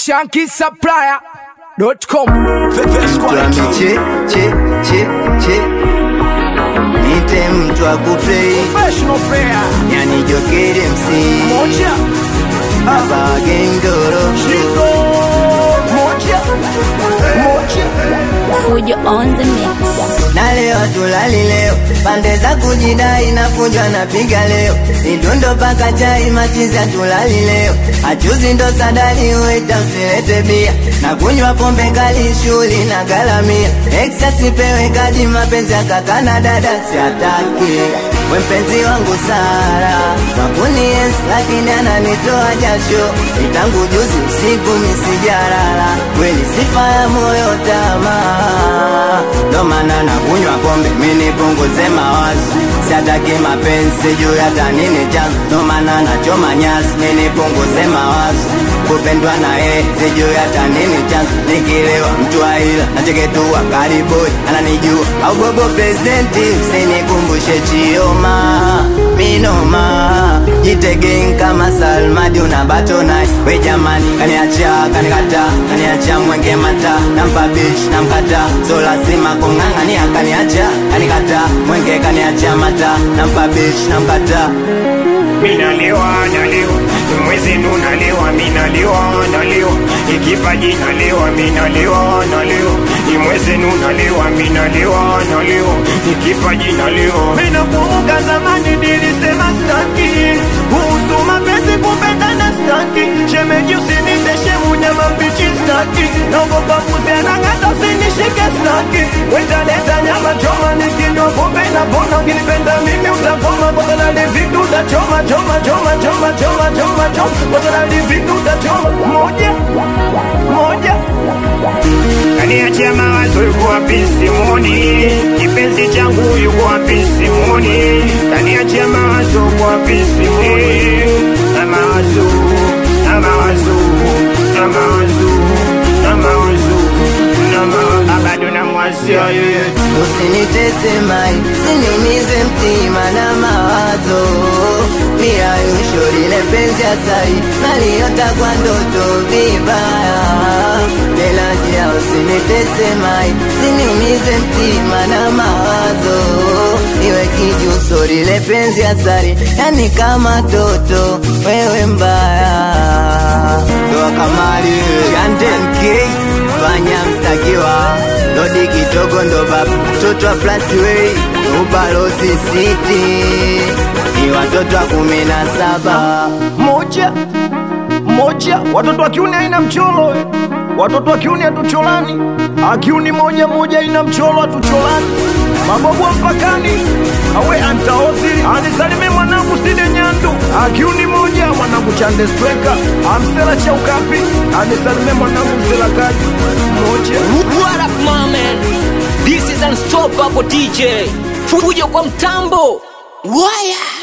shankisupplier.com Tuambie che che che che Nite mtu wa kuplay Professional player Yani jokeri MC moja Hapa gengoro Shizo moja moja Fujo on the mix. Na leo tulali leo Pande za kujidai na funjwa na piga leo Nidundo paka chai machiza tulali leo Achuzi ndo sadali uita usilete bia Na kunywa pombe kali shuli na galamia Exa sipewe kadi mapenzi ya kaka na dada siataki We mpenzi wangu Sara Makuni yes lakini ananitoa jasho Itangu juzi usiku misijarala Kweli sifa ya moyo tamaa Ndo maana nakunywa pombe mini punguze mawazo Siataki mapenzi juu hata nini chanzo Ndo maana nachoma nyasi mini punguze mawazo Kupendwa na yeye sijui hata nini chanzo Nikilewa mtu aila nacheketua kariboi ananijua au bobo presidenti usinikumbushe chioma minoma jitegeng kama salmadi unabatonai we jamani kaniacha kanikata kaniacha mwenge mata nampa bish namkata so lazima kung'ang'ania kaniacha kanikata mwenge kaniacha mata nampa bish namkata minalewa nalewa mwezi nunalewa minalewa nalewa ikipaji nalewa minalewa nalewa imwezi nunalewa minalewa nalewa ikipaji nalewa minakumbuka zamani nilisema staki kuhusu mapenzi kupendana staki shemeji usiniteshe munyama mbichi staki naogopa kuzianang'ata usinishike staki wetaleta nyama choma nikinywa pombe na pona ukinipenda mimi utapoma kosalali vitu utachoma choma choma choma choma choma choma kosalali vitu utachoma moja moja kaniachia mawazo yuko wapi simoni kipenzi changu yuko wapi simoni kaniachia mawazo yuko wapi simoni na mawazo na mawazo na mawazo na mawazo na mawazo bado namwazia yeye Usinitese mai, siniumize mtima na mawazo Mia yusho lile penzi asai, naliota kwa ndoto vibaya Lelajia usinitese mai, siniumize mtima na mawazo Iwe kijuso lile penzi asari, yani kama toto, wewe mbaya Doa kamari, Yanten K, fanya mstakiwa Lodi kidogo ndo baba mtoto wa Plasway ubalozi city ni watoto wa kumi na saba moja moja watoto wa kiuni haina mcholo eh. watoto wa kiuni hatucholani akiuni moja moja ina mcholo hatucholani mabobu wa mpakani awe antaozi anisalime mwanangu side nyandu akiuni moja mwanangu chande streka amsela cha ukapi anisalime mwanangu msela kaji moja What up, my man? This is Unstoppable DJ. Fujo kwa mtambo. Waya.